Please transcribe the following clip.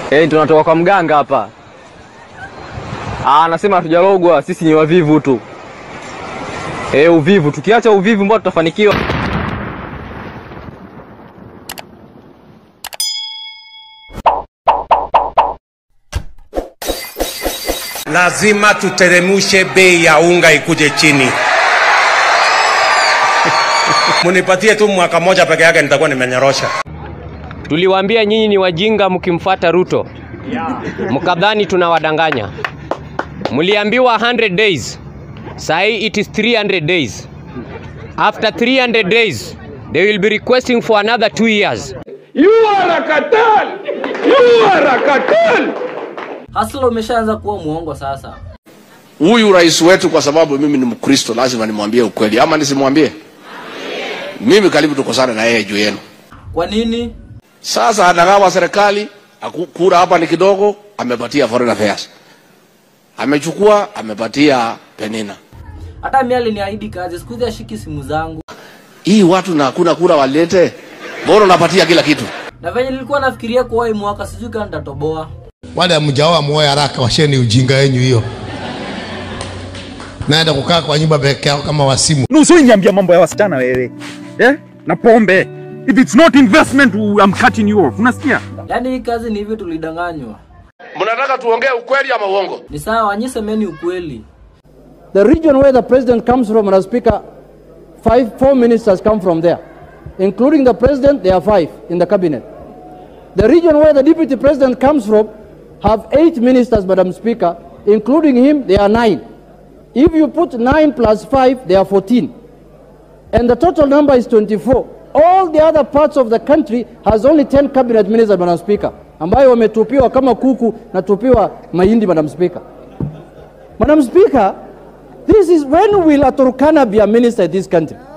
Eh, tunatoka kwa mganga hapa. Ah, anasema hatujalogwa, sisi ni wavivu tu. Eh, uvivu. Tukiacha uvivu mbona tutafanikiwa? lazima tuteremushe bei ya unga ikuje chini. Munipatie tu mwaka moja peke yake, nitakuwa nimenyorosha. Tuliwaambia nyinyi ni wajinga mkimfuata Ruto, mkadhani tunawadanganya. Mliambiwa 100 days, sahi it is 300 days. After 300 days they will be requesting for another two years. Hasla umeshaanza kuwa muongo sasa. huyu rais wetu, kwa sababu mimi ni Mkristo, lazima nimwambie ukweli, ama nisimwambie? Mimi karibu tukosane na yeye juu yenu. Kwa nini? Sasa anagawa serikali, aku- kura hapa ni kidogo, amepatia foreign affairs, amechukua amepatia Penina. Hata mimi aliniahidi kazi, siku hizi ashiki simu zangu. Hii watu na hakuna kura walete, bora unapatia kila kitu. Na venye nilikuwa nafikiria kuwa hii mwaka sijui kama nitatoboa. wale mjaoa muoe haraka, washeni ujinga wenyu hiyo. Naenda kukaa kwa nyumba peke yao kama wasimu. Nusu niambia mambo ya wasichana wewe. Eh? Na pombe. If it's not investment, I'm cutting you off. Unasikia? Yaani hii kazi ni hivyo tulidanganywa. Mnataka tuongee ukweli ama uongo? Ni sawa, nyi semeni ukweli. The region where the president comes from, Madam Speaker, five, four ministers come from there. Including the president, there are five in the cabinet. The region where the deputy president comes from have eight ministers, Madam Speaker. Including him, there are nine. If you put nine plus five, there are 14. And the total number is 24. All the other parts of the country has only 10 cabinet ministers, Madam Speaker, ambayo wametupiwa kama kuku na tupiwa mahindi, Madam Speaker. Madam Speaker, this is when will a Turkana be a minister in this country?